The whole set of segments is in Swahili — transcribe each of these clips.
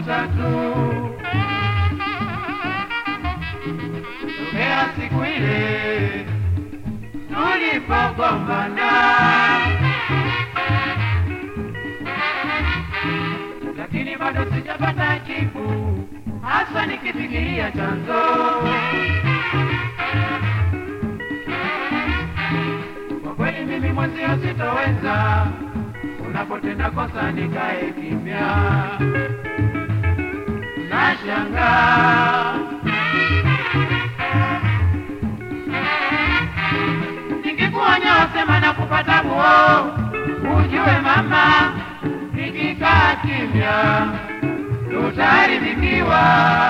watatu tokea siku ile tulipogombana, lakini bado sijapata jibu, hasa nikifikiria chanzo. Kwa kweli mimi mwenzio sitoweza, unapotenda kosa nikae kimya, nashangaa nikikuonya wasema na kupata buo, ujue mama, nikikaa kimya tutaharibikiwa.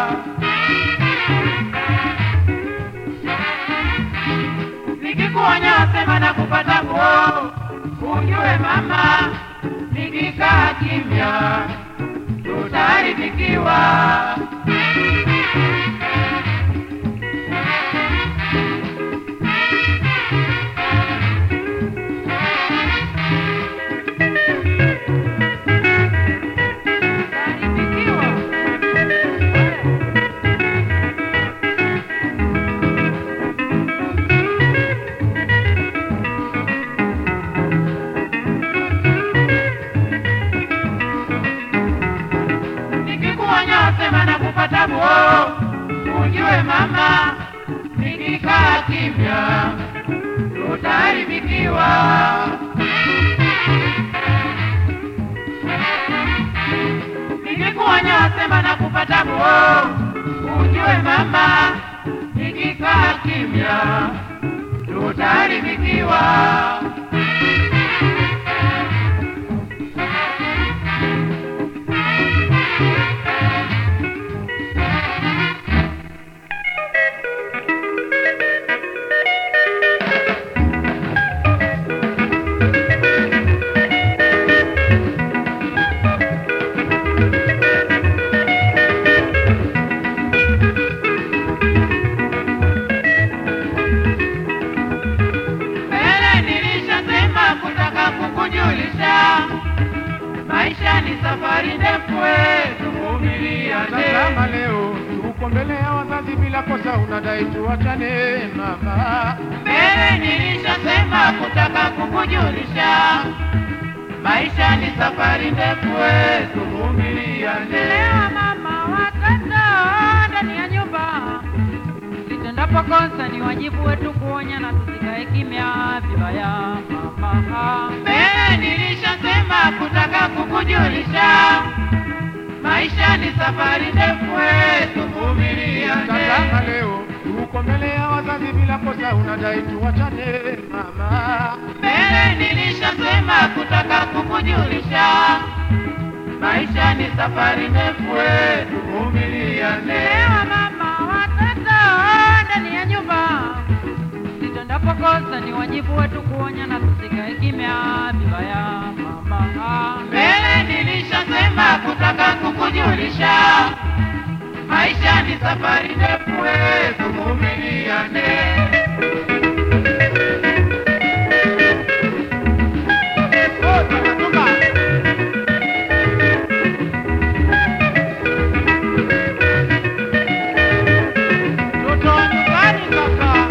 Nikikuonya wasema na kupata buo, ujue mama, nikikaa kimya tutaharibikiwa. Tutaharibikiwa. nikikuonya sema na kupata buo, ujue mama, nikikaa kimya tutaharibikiwa. Nikikuonya sema na kupata buo, ujue mama, nikikaa kimya tutaharibikiwa. Mbele nilishasema kutaka kukujulisha, maisha ni safari ndefu, we tuvumiliane. Tazama leo uko mbele ya wazazi bila kosa, unadai tuachane mama. Mbele nilishasema kutaka kukujulisha, maisha ni safari ndefu, we tuvumiliane. Leo mama watoto ndani ya nyumba, sitendapo kosa ni wajibu wetu kuonya na tusikae kimya vibaya mama. Mbele nilishasema kutaka kukujulisha, maisha ni safari ndefu, we tuvumiliane. Tazama leo uko mbele ya wazazi bila kosa, unadai tuachane mama. Mbele nilishasema kutaka kukujulisha, maisha ni safari ndefu, we tuvumiliane. Leo mama watoto ndani ya nyumba, sitendapo kosa ni wajibu wetu kuonya na tusikae kimya vibaya mama. Mbele nilishasema kutaka kukujulisha, maisha ni safari ndefu, we tuvumiliane. Mtoto wa nyumbani kaka.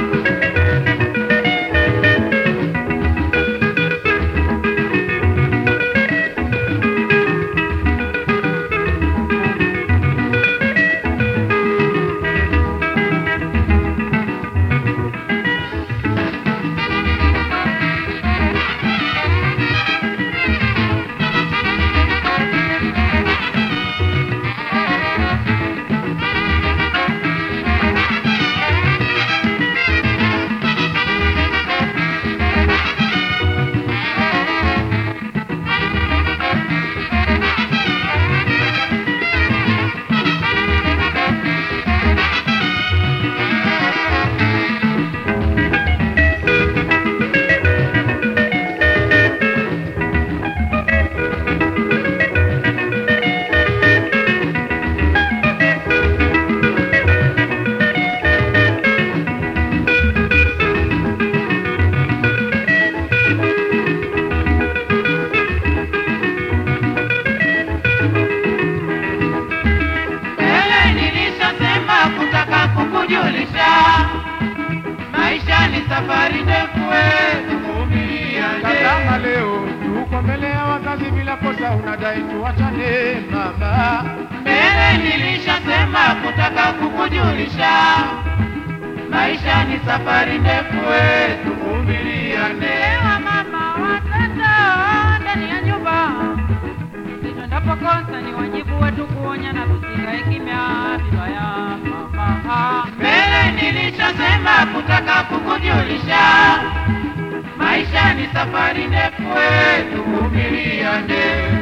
unadai tuachane mama. Mbele nilishasema kutaka kukujulisha, maisha ni safari ndefu, we tuvumiliane. Ewa mama watoto ndani ya nyumba, tutendapo kosa ni wajibu wetu kuonya na tusikae kimya vibaya mama. Mbele nilishasema kutaka kukujulisha, maisha ni safari ndefu, we tuvumiliane.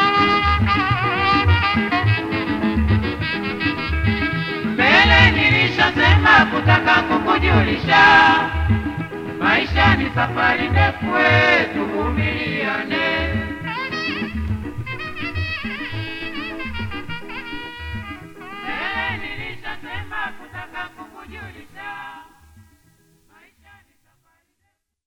Mbele nilishasema kutaka kukujulisha, maisha ni safari ndefu, we tuvumiliane.